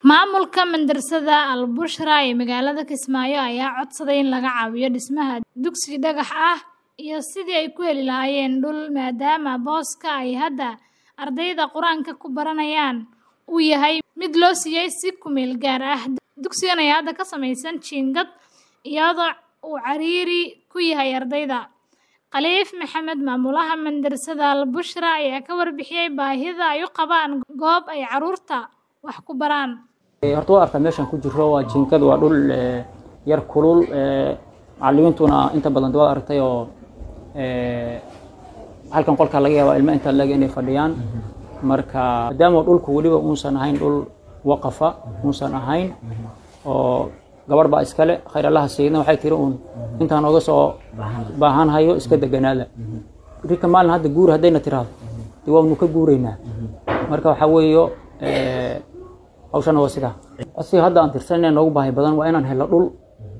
Maamulka madrasada Al Bushra ee magaalada Kismaayo ayaa codsaday in laga caawiyo dhismaha dugsi dhagax ah iyo sidii ay ku heli lahaayeen dhul maadaama booska ay hadda ardayda Quraanka ku baranayaan uu yahay mid loo siiyay si ku meel gaar ah. Dugsigan ayaa hadda ka samaysan jiingad iyadoo uu ciriiri ku yahay ardayda. Khaliif Maxamed maamulaha madrasada Al Bushra ayaa ka warbixiyay baahida ay u qabaan goob ay carruurta wax ku baraan. horta waa arkaa meeshan ku jiro waa jiinkad waa dhul eh, yar kulul eh, macallimiintuna inta badan waad aragtay oo eh, halkan qolka laga yaabaa ilmo inta laga inay fadhiyaan marka maadaama dhulku weliba uusan ahayn dhul waqafa uusan ahayn oo gabarh baa iskale khayr allaha siidna waxay tiri uun intaan oga soo baahan hayo iska deganaada rika maalin hadda guur haddayna tiraahdo dee waanu ka guuraynaa marka waxaa weeyo eh, hawshana waa sidaa asiga hadda aan tirsanayna noogu baahi badan waa inaan helo dhul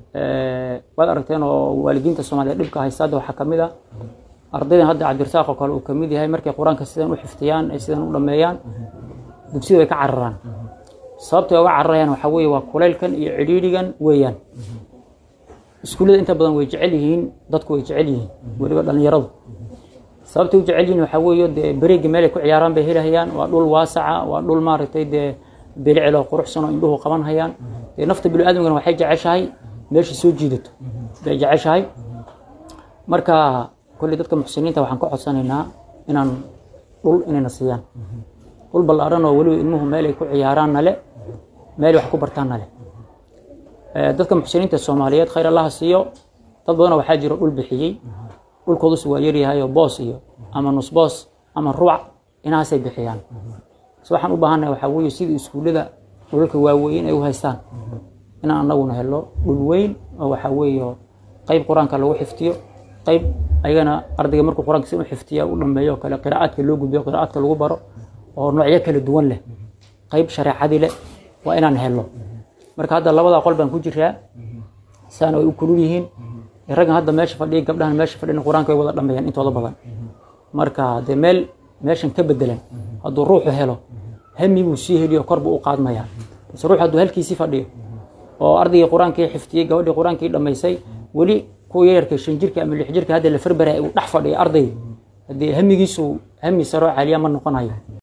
Eh, waad aragteen oo waalidiinta soomaaliyeed dhibka haysta hadda waxaa kamid ah ardaydan hadda cabdirasaaq oo kale uu kamid yahay markay qur-aanka sidan u xifdiyaan ay sidan u dhameeyaan dugsiyada way ka cararaan sababtay uga cararayaan waxaa weeye waa kulaylkan iyo cidhiidhigan weeyaan iskuullada inta badan way jecel yihiin dadku way jecel yihiin weliba dhalinyaradu sababtay u jecel yihiin waxaa weeye dee bareegi meel ay ku ciyaaraan bay helahayaan waa dhul waasaca waa dhul maaragtay dee bilicil oo quruxsan oo indhuhu qaban hayaan dee nafta biniaadamkana waxay jeceshahay meesha soo jiidato bay jeceshahay marka kolley dadka muxsiniinta waxaan ka codsanaynaa inaan dhul inayna siiyaan dhul ballaaran oo weliba ilmuhu meel ay ku ciyaaraan nale meel wax ku bartaan nale Eh, dadka muxsiniinta soomaaliyeed khayr allaha siiyo dad badanoo waxaa jiro dhul bixiyey dhulkoodus waa yaryahay oo boos iyo ama nus boos ama rubac inahaasay bixiyaan so waxaan u baahannahay waxaa weeye sidii iskuullada dhulalka waaweyn ay u haystaan inaan anaguna helo dhul weyn oo waxaa weeye qayb qur-aanka lagu xifdiyo qayb ayagana ardayga markuu qur-aanka si u xifdiya u dhameeyo oo kale qiraa'aadka loo gudbiyo qiraa'aadka lagu baro oo noocyo kala duwan leh qayb shareecadii leh waa inaan helo marka hadda labadaa qol baan ku jiraa saana way u kulul yihiin raggan hadda meesha fadhiya gabdhahan meesha fadhiyan qur-aanka way wada dhameeyaan intooda badan marka dee meel meeshan ka bedelan hadduu ruuxu helo hami buu sii heliyo kor buu u qaadmayaa base ruux hadduu halkiisii fadhiyo oo ardaygii qur-aankii xifdiyey gabadhii qur-aankii dhamaysay weli kuwa yararka shan jirka ama lix jirka hadda la farbaraya uu dhex fadhiya ardayga haddii hamigiisu hami saroo caliya ma noqonayo